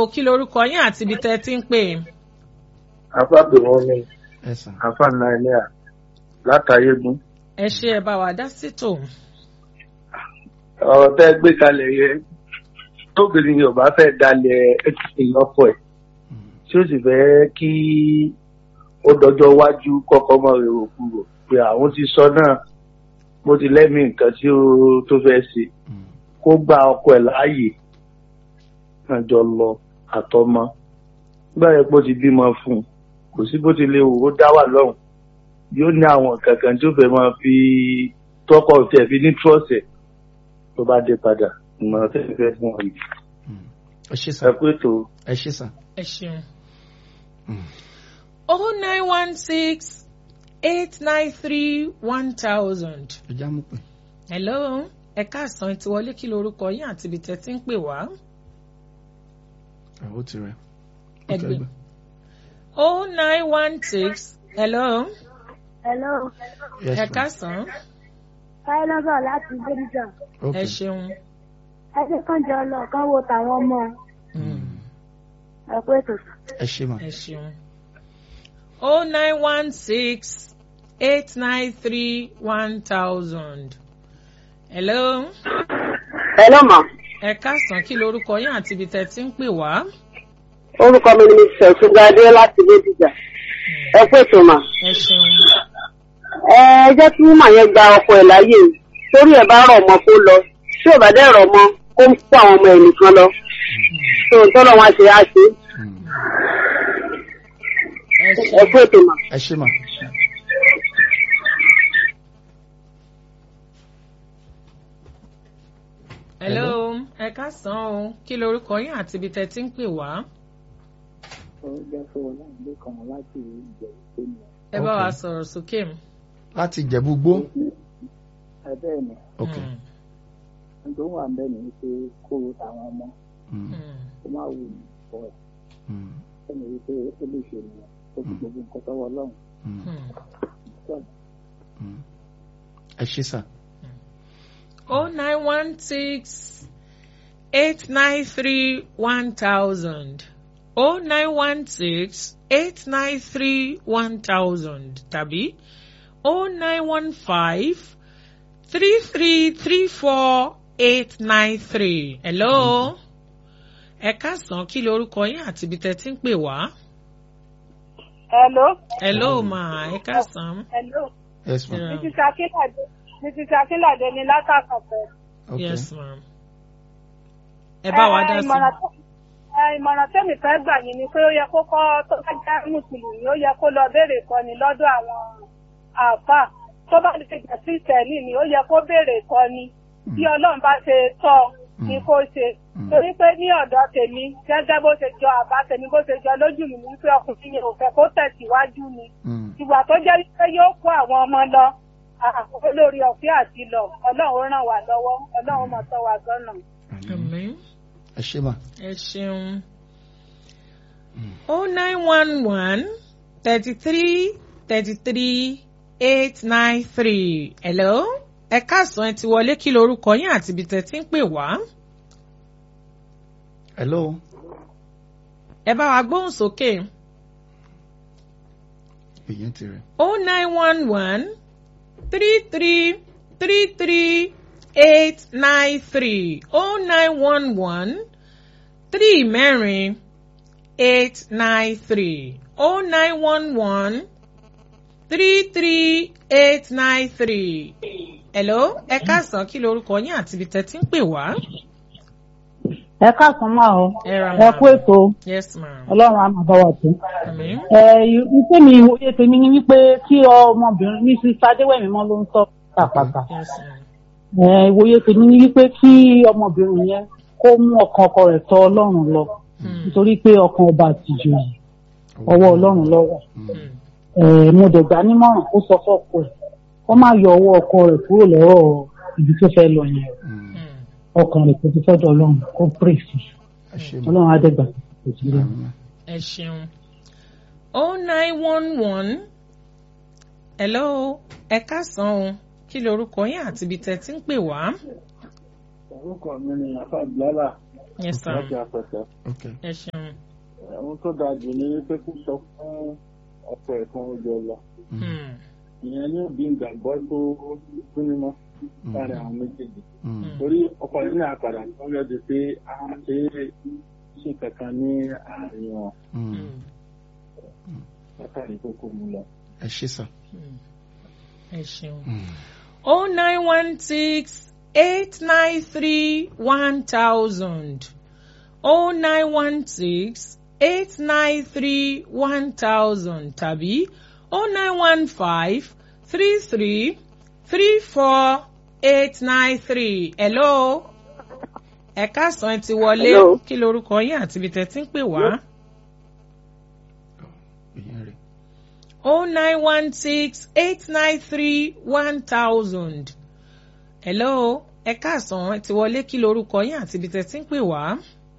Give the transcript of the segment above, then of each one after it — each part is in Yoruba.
o kí lorúkọ yín àti ibi tẹ́ ẹ ti ń pè. afábẹ̀ wọn ni ẹ sàn. afa nàìjíríà látàyégún ẹ ṣe ẹ bá wa dá sí tò. ọ̀rọ̀ tẹ́ gbé kalẹ̀ yẹn tóbìnrin yorùbá fẹ́ dalẹ̀ ìyọ́pọ̀ ẹ̀ tí ó sì fẹ́ kí ó dọjọ́ iwájú kọ́kọ́ mọ́ èrò kúrò pé àwọn ti sọ náà bó ti lẹ́mìí nǹkan tí ó tó fẹ́ ṣe kó gba ọkọ ẹ̀ láàyè náà jọ lọ àtọmọ nígbà yẹn pé ó ti bímọ fún un kò sí bó ti lè wò ó dá wà lọ́hùn yóò ní àwọn kankan tí ó fẹ́ máa fi tọkọ tẹ̀ fi ní trọ́ọ̀sì ẹ̀ tó bá dé padà ìmọ̀ràn tẹ̀ fẹ́ fún ọ yìí ẹ ṣe ẹ sàn. pé tó ẹ ṣe sàn. ẹ ṣeun. oh nine one six eight nine three one thousand. ẹ já mú pé. hello ẹ káàsán ti wọlé kí lorúkọ yín àti ibi tẹ́ ti ń pè wá. ẹ ó ti rẹ. Ẹgbẹ́. oh nine one six hello Hello, Yes, ẹ ma'am. káàsán Káyọ̀lọ́sọ̀ láti Bẹ́díjà. ẹ Okay. ṣeun. Ẹgbẹ́ kan jọ lọ kán wo tàwọn ọmọ Mm. ẹ pé ètò. ẹ ṣe mà. ẹ ṣeun. oh nine one six eight nine three one thousand. hello Hello ma, ẹ káàsán kí lorúkọ yín àti ibi tẹ́ ti ń pè wá. orúkọ mi ni Ṣẹ̀túngadé láti Bẹ́díjà. Ẹ kú ètò mà. ẹ ṣeun. Ẹ jẹ́ kí màá yẹn gba ọkọ ẹ̀ láyè. Torí ẹ̀ bá rọ̀ ọmọ kó lọ. Tí ò bá dẹ̀ rọ̀ ọmọ kó ń kó àwọn ọmọ ẹ̀ nìkan lọ. Tó ń tọ́lọ̀ wọn ṣe á ṣe. Mm. ẹ Ẹ ṣeun. kú ètò mà. ẹ ṣe mà. hello ẹ káàsán o kí lorúkọ yín àti ibi tẹ́ ti ń pè wá. ẹ bá wa Okay. sọ̀rọ̀ sókè. láti jẹ̀bú gbó. bẹ́ẹ̀ ni ok. Mm, tó wà ń bẹ́ẹ̀ ni pé kó o tàwọn ọmọ Mm. mm, kó má wù ní ìfọ ẹ̀ Mm. ẹni wípé ó lè ṣe nìyẹn ó fi gbogbo nǹkan tọwọ́ ọlọ́run Mm. mm. sọ̀rọ̀. Mm. ẹ ṣe sàn. oh nine one six eight nine three one thousand oh nine one six eight nine three one thousand tàbí oh nine one five three three three four eight nine three hello ẹ káàsán kí lorúkọ yín àti ibi tẹ́ ti ń pè wá Hello. hello ma ẹ káàsán Hello. yes ma. Yeah. Mrs. Akínlàdé. Mrs. Akínlàdé ni látàkọ̀fẹ́. ok. yes ma ẹ bá wa dá sí ìmọ̀ràn tó- ẹ, ìmọ̀ràn tẹ́mi fẹ́ gbà yín ni pé ó yẹ kó kọ́ tó bá jẹ́ mùsùlùmí ó yẹ kó lọ béèrè ìkọ́ni lọ́dọ̀ àwọn àáfàá tó bá lè jẹ́ sí ìtẹ̀lì ni ó yẹ kó béèrè ìkọ́ni bí ọlọ́run bá ṣe tọ́ ni kó ṣe Mm. torí pé ní ọ̀dọ̀ tèmi gẹ́gẹ́ bó ṣe jọ àbá tèmi bó ṣe jọ lójú mi ni wípé ọkùnrin yẹn ò fẹ́ kó tẹ̀síwájú ni Mm. ìwà tó jẹ́ wípé yóò kó àwọn ọmọ lọ àkókò lórí ọ̀fẹ́ àti lọ ọlọ́run ràn wá lọ́wọ́ ọlọ́run mọ̀ tọ́ wa sọ́nà. àmín. ẹ ṣe mà. ẹ ṣeun. oh nine one one thirty three thirty three eight nine three hello ẹ káàsán ẹ ti wọlé kí lorúkọ yín àti ibi tẹ́ ti ń pè wá hello. ẹ bá wa gbóhùn sókè ìyẹn ti rẹ. oh nine one one three three three three eight nine three oh nine one one three mẹ́rin eight nine three oh nine one one three three eight nine three. hello ẹ káàsán kí lorúkọ yín àti ibi tẹ́ ti ń pè wá. ẹ káàsán máa o ẹ ra ẹ kú ètò yes ma'am. ọlọ́run á máa bá wa tó. àmín. ẹ wípé mi ìwòye tèmi ni wípé kí ọmọbìnrin ní sísá adéwẹ̀mí mọ́ ló ń sọ pàpàpà. yes ma'am. ẹ ìwòye tèmi ni wípé kí ọmọbìnrin yẹn kó mú ọkàn ọkọ rẹ̀ tọ̀ ọlọ́run lọ Hmm. nítorí pé ọkàn ọba àtijọ́ yìí ọwọ́ ọlọ́run lọ́wọ́. Hmm. ẹ mo dẹ̀ gbà nímọ̀ràn kó sọ fọ́kọ ẹ̀ kó má yọ ọwọ́ ọkọ rẹ̀ kúrò lọ́rọ̀ ibi tó fẹ́ lọ yẹn Mm. Hmm. ọkàn rẹ̀ kò ti fẹ́ dọ̀ ọlọ́run kó pray sí i. ẹ ṣe mà. ọlọ́run á dẹ́gbà kò sí lẹ́nu. Àmín. ẹ ṣeun oh nine one one hello ẹ káàsán o kí lorúkọ yín àti ibi tẹ́ ti ń pè wá orúkọ mi ni afa bilala yes sir láti apẹtẹ ok ẹ ṣeun ohun tó dáa jù ní pé kó sọ fún ọkọ ẹ̀ kan ó jọ lọ Hmm. ìyẹn ní òbí ìgbàgbọ́ tó gúnmọ́ láàrin àwọn méjèèjì Mm. torí ọkọ yìí ní àpàdà tó yọ di pé a ṣe é ṣe kankan ní àárín wọn Mm. Hmm. látàrí tó kó mu lọ. ẹ ṣe sà. Hmm. ẹ ṣeun. Mm. oh nine one six eight nine three one thousand oh nine one six eight nine three one thousand tàbí oh nine one five three three three four eight nine three hello ẹ káàsán ẹ ti wọlé Hello. kí lorúkọ yín àti ibi tẹ́ ti ń pè wá. ìyẹn rẹ̀. oh nine one six eight nine three one thousand. hello ẹ káàsán ẹ ti wọlé kí lorúkọ yín àti ibi tẹ́ ti ń pè wá.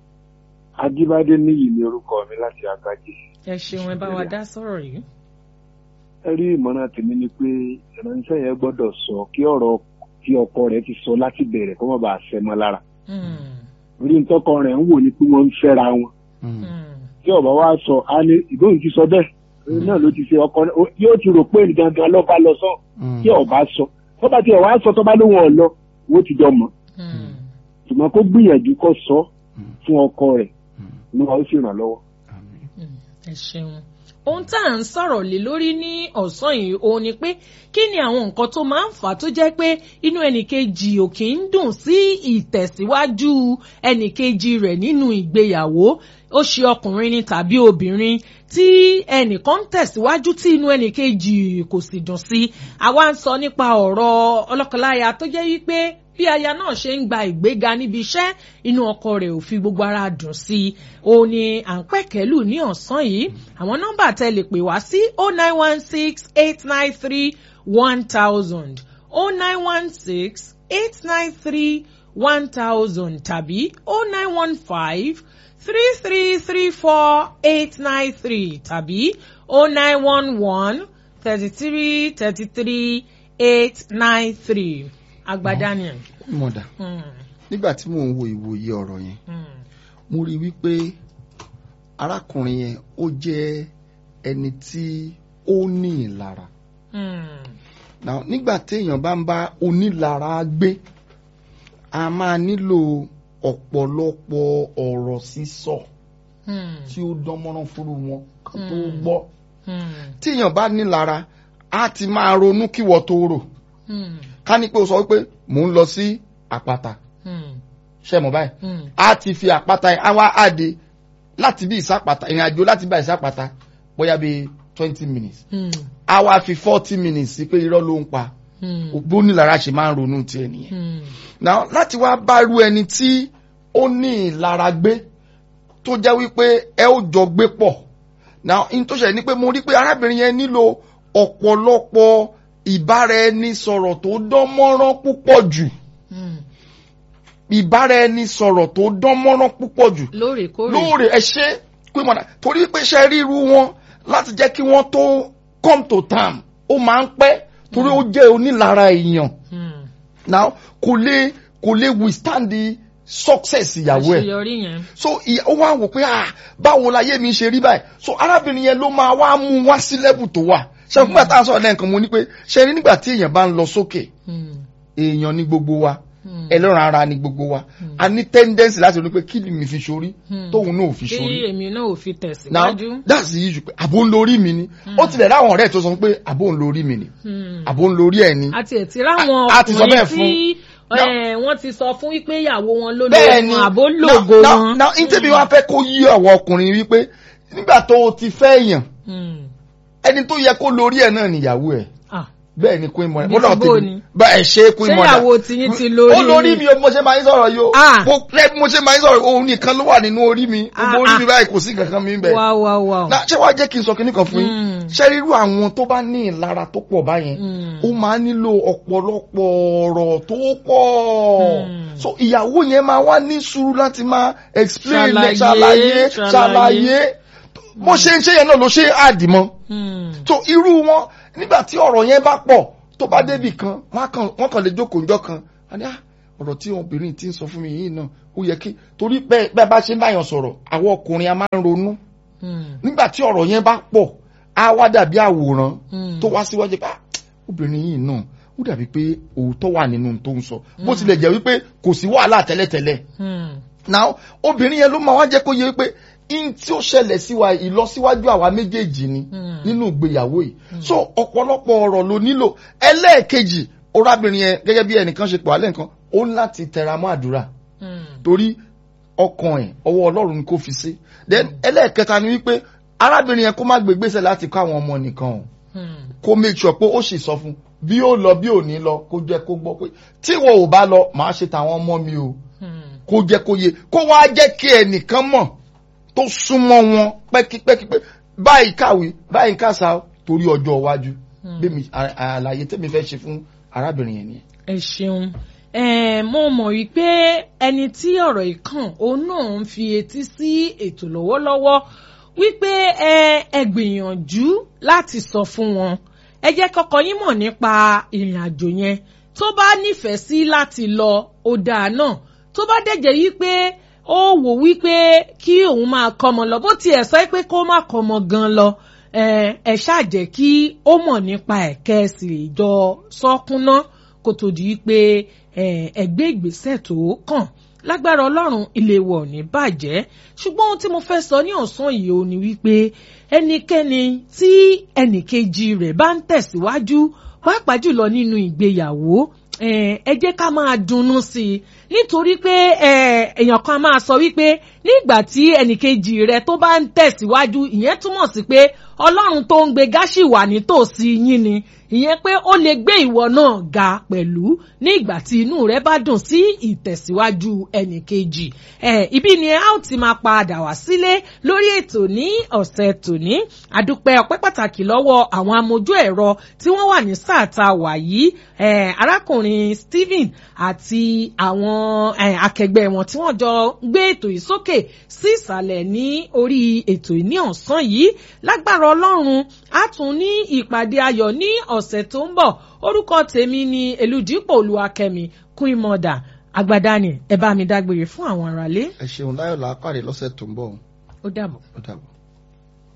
Ajíbádé níyì ni orúkọ mi láti Àgbájé. ẹ ṣeun ẹ bá wa dá sọ̀rọ̀ yìí. Ẹ rí ìmọ̀ràn tèmi ni pé ìránṣẹ́ yẹn gbọ́dọ̀ sọ kí ọ̀rọ̀ tí ọkọ rẹ̀ ti sọ láti bẹ̀rẹ̀ kó má bàa ṣẹ mọ́ lára. Hmm, Orí ntọ́kọ rẹ̀ ń wò ni pé wọ́n ń fẹ́ra wọn. Mm. hmm, Tí ọ̀bá wa sọ, a ní ìbóhùn ti sọ bẹ́ẹ̀. Òun náà ló ti ṣe ọkọ náà. Ó- Yóò ti rò pé gangan lọ́ba lọ sọ. Mm. Tí ọ̀bá sọ. Tọ́ba tí ọ̀wá sọ tọ́ba lóhùn ọ̀lọ́, wọ́n ti jọ mọ̀. hmm. Ṣùgbọ́n kó gbìyànjú kó sọ Mm. fún ọkọ rẹ̀. Mm. Inú wa ó sì ràn lọ́wọ́. Àmín. Mm, ẹ ṣeun ohun tá à ń sọ̀rọ̀ lé lórí ní ọ̀sán yìí òun ni pé kí ni àwọn nǹkan tó máa ń fà á tó jẹ́ pé inú ẹnìkejì ò kì í dùn sí ìtẹ̀síwájú ẹnìkejì rẹ̀ nínú ìgbéyàwó ó ṣe ọkùnrin ni tàbí obìnrin tí ẹnìkan ń tẹ̀síwájú tí inú ẹnìkejì kò sì dùn sí àwa ń sọ nípa ọ̀rọ̀ ọlọ́kọláya tó jẹ́ wípé bí aya náà ṣe ń gba ìgbéga níbi iṣẹ́ inú ọkọ rẹ̀ ò fi gbogbo ara dùn sí i òun ni à ń pẹ̀kẹ́lù ní ọ̀sán yìí àwọn nọ́mbà tẹ́ lè pè wá sí oh nine one six eight nine three one thousand oh nine one six eight nine three one thousand tàbí oh nine one five three three three four eight nine three tàbí oh nine one one thirty three thirty three eight nine three agbadaniel. mọ̀dà Hmm, nígbà tí mò ń wo ìwòye ọ̀rọ̀ yẹn hmm, mo rí i wípé arákùnrin yẹn ó jẹ́ ẹni tí ó ní ìlara. hmm, Now, nígbà téèyàn bá ń bá onílara gbé a máa nílò ọ̀pọ̀lọpọ̀ ọ̀rọ̀ sísọ hmm, tí ó dán mọ́rán fúru wọn kan tó Hmm. gbọ́ hmm, téèyàn bá nílara á ti máa ronú kíwọ́ tó rò hmm, ká ní pé o sọ wípé mò ń lọ sí àpáta hmm, ṣe mọ̀ báyìí hmm, a ti fi àpáta yẹn á wá àdé láti bí ìsápàtà ìrìn àjò láti bá ìsápàtà bóyá bí twenty minutes hmm, a wá fi forty minutes sí pé irọ́ ló ń pa hmm, bó nílara ṣe máa ń ronú tiẹ̀ nìyẹn. hmm, now láti wá bárú ẹni tí ó ní ìlara gbé tó jẹ́ wípé ẹ ó jọ gbé pọ̀ now in tó ṣẹlẹ̀ ni pé mo rí pé arábìnrin yẹn nílò ọ̀pọ̀lọpọ̀ ìbáraẹnisọ̀rọ̀ tó dán mọ́rán púpọ̀ jù hmm. ìbáraẹnisọ̀rọ̀ tó dán mọ́rán púpọ̀ jù lóòrèkóòrè. lóòrè ẹ ṣe pé mọ̀nà torí pé ṣe ríru wọn láti jẹ́ kí wọ́n tó come to term ó máa ń pẹ́ torí ó jẹ́ onílara èèyàn Hmm, now kò lè kò lè withstand the success ìyàwó ẹ̀ àṣeyọrí yẹn. so ìyá- ó wá wò pé ah báwo láyé mi ṣe rí báyìí so arábìnrin yẹn ló máa wá mú wá sí level tó wà ṣe fún bàtà sọ̀rọ̀ lẹ́ẹ̀kan mo ní pé ṣe rí nígbà tí èèyàn bá ń lọ sókè Hmm, èèyàn ní gbogbo wa hmm, ẹlọ́run ara ní gbogbo wa a ní tendency láti rí pé kí ni mi fi ṣorí Hmm. tóun náà ò fi kí ṣorí èmi náà ò fi now tẹ̀síwájú. that's the issue pé àbò ń lórí mi ni ó tilẹ̀ ráwọn ọ̀rẹ́ tó sọ pé àbò ń lórí mi ni Hmm. àbò ń lórí ẹ̀ ni àti ẹ̀tí ráwọn A- a ti sọ bẹ́ẹ̀ ọkùnrin tí fún- eh, wọ́n ti sọ fún wípé ìyàwó wọn ló bẹ́ẹ̀ lóògùn ni àbó now- lògo now- wọn. now ntẹ́bi wá fẹ́ kó yí àwọn ọkùnrin wípé nígbà tó o ti fẹ́ èèyàn Hmm. ẹni tó yẹ kó lórí ẹ̀ náà níyàwó ẹ̀ Ah, bẹ́ẹ̀ ni queen mother Bí ti bó ni? bá ẹ̀ ṣe queen Ṣé mother ìyàwó tiyín ti lórí ó lórí ni? mi o mo ṣe máa ń sọ̀rọ̀ yìí o Ah. mo lẹ́ bí mo ṣe máa ń sọ̀rọ̀ òun nìkan ló wà nínú orí mi Ah, gbogbo orí ah. mi báyìí kò sí kankan mi bẹ́ẹ̀ wá wá wá. na ṣé wàá jẹ́ kí n sọ kinní kan fún yín Mm. ṣé rírú àwọn tó bá ní ìlara tó pọ̀ báyẹn Mm. ó máa nílò ọ̀pọ̀lọpọ̀ ọ̀rọ̀ tó pọ̀ Mm. so ìyàwó yẹn máa wá ní sùúrù láti máa explain Ṣàlàyé, ṣàlàyé ṣàlàyé. ṣàlàyé bó ṣe ń ṣe yẹn náà ló ṣe é àdìmọ́ Hmm. so irú wọn nígbà tí ọ̀rọ̀ yẹn bá pọ̀ tó bá débì kan wọ́n kàn wọ́n kàn lè jókòó njọ́ kan wọ́n ní ah ọ̀rọ̀ tí obìnrin ti ń sọ fún mi yìí náà ó yẹ kí torí bẹ́ẹ̀ bẹ́ẹ̀ bá ṣe ń báyàn sọ̀rọ̀ àwọn ọkùnrin a máa ń ronú Hmm. nígbà tí ọ̀rọ̀ yẹn bá pọ̀ á wá dàbí àwòrán Hmm. tó wá síwájú pé "Ah, obìnrin yìí náà ó dàbí pé òótọ́ wà nínú ohun tó ń sọ bó tilẹ̀ jẹ́ wípé kò sí wàhálà tẹ́lẹ̀tẹ́lẹ̀ Hmm. now obìnrin yẹn ló máa wá jẹ́ kó yẹ wípé in tí ó ṣẹlẹ̀ sí wa ìlọsíwájú àwa méjèèjì ni Hmm. nínú ìgbéyàwó yìí so ọ̀pọ̀lọpọ̀ ọ̀rọ̀ ló nílò ẹlẹ́ẹ̀kejì orábìnrin yẹn gẹ́gẹ́ bí ẹnìkan ṣe pọ̀ alẹ́ nǹkan ó ń láti tẹra mọ́ àdúrà Hmm. torí ọkàn ẹ̀ ọwọ́ ọlọ́run ni kò fi sí then ẹlẹ́ẹ̀kẹta ni wípé arábìnrin yẹn kó má gbé gbèsè láti kọ́ àwọn ọmọ nìkan o Hmm. kó make sure pé ó sì sọ fún bí ó lọ bí ò ní lọ kó jẹ́ kó gbọ́ pé tí wọn ò bá lọ màá ṣe tàwọn ọmọ mi o Hmm. kó jẹ́ kó yé kó wá jẹ́ kí ẹnìkan mọ̀ tó súnmọ́ wọn pẹ́kípẹ́kí pé báyìí kàwé báyìí kàṣà torí ọjọ́ iwájú bí mi à- àlàyé tẹ́mi fẹ́ ṣe fún arábìnrin yẹn nìyẹn. ẹ ṣeun Eh, mo mọ̀ wípé ẹni tí ọ̀rọ̀ yìí kàn òun náà ń fi etí sí ètò lọ́wọ́lọ́wọ́ wípé ẹ ẹ gbìyànjú láti sọ fún wọn ẹ jẹ́ kọ́kọ́ yín mọ̀ nípa ìrìn àjò yẹn tó bá nífẹ̀ẹ́ sí láti lọ ó dáa náà tó bá dẹ̀jẹ̀ yí pé ó wò wípé kí òun máa kọ́mọ lọ bó tiẹ̀ sọ pé kó má kọ́mọ gan lọ ẹ ẹ ṣáà jẹ́ kí ó mọ̀ nípa ẹ̀ kẹ́ ẹ sì jọ sọ́kúnná kó tó di pé ẹ ẹ gbé ìgbésẹ̀ tó kàn lágbára ọlọ́run ilé wọ̀ ní bàjẹ́ ṣùgbọ́n ohun tí mo fẹ́ sọ ní ọ̀sán yìí ò ní wípé ẹnikẹ́ni tí ẹnìkejì rẹ̀ bá ń tẹ̀síwájú pàápàá jùlọ nínú ìgbéyàwó ẹ ẹ jẹ́ ká máa dunnú sí i nítorí pé ẹ èèyàn kan máa sọ wípé nígbà tí ẹnìkejì rẹ̀ tó bá ń tẹ̀síwájú ìyẹn túmọ̀ sí pé ọlọ́run tó ń gbé gáṣì wà nítòsí yín ni ìyẹn pé ó lè gbé ìwọ náà ga pẹ̀lú ní ìgbà tí inú rẹ bá dùn sí ìtẹ̀síwájú ẹnìkejì ẹ ibi ni a ó ti máa padà wá sílé lórí ètò ní ọ̀sẹ̀ tòní àdúpẹ́ ọpẹ́ pàtàkì lọ́wọ́ àwọn amójú ẹ̀rọ tí wọ́n wà ní sáà tá a wà yìí ẹ arákùnrin Stephen àti àwọn ẹ, akẹgbẹ́ wọn tí wọ́n jọ gbé ètò yìí sókè sí ìsàlẹ̀ ní orí ètò yìí ní ọ̀sán yìí lágbára ọlọ́run á tún ní ìpàdé ayọ̀ ní ọ̀sẹ̀ tó ń bọ̀ orúkọ tèmi ni eludipò olúwakẹ́mi queen mother agbadani ẹ bá mi dágbére fún àwọn aráalé ẹ ṣeun láyọ̀ làápàdé lọ́sẹ̀ tó ń bọ̀ ó dàbọ̀. ó dàbọ̀.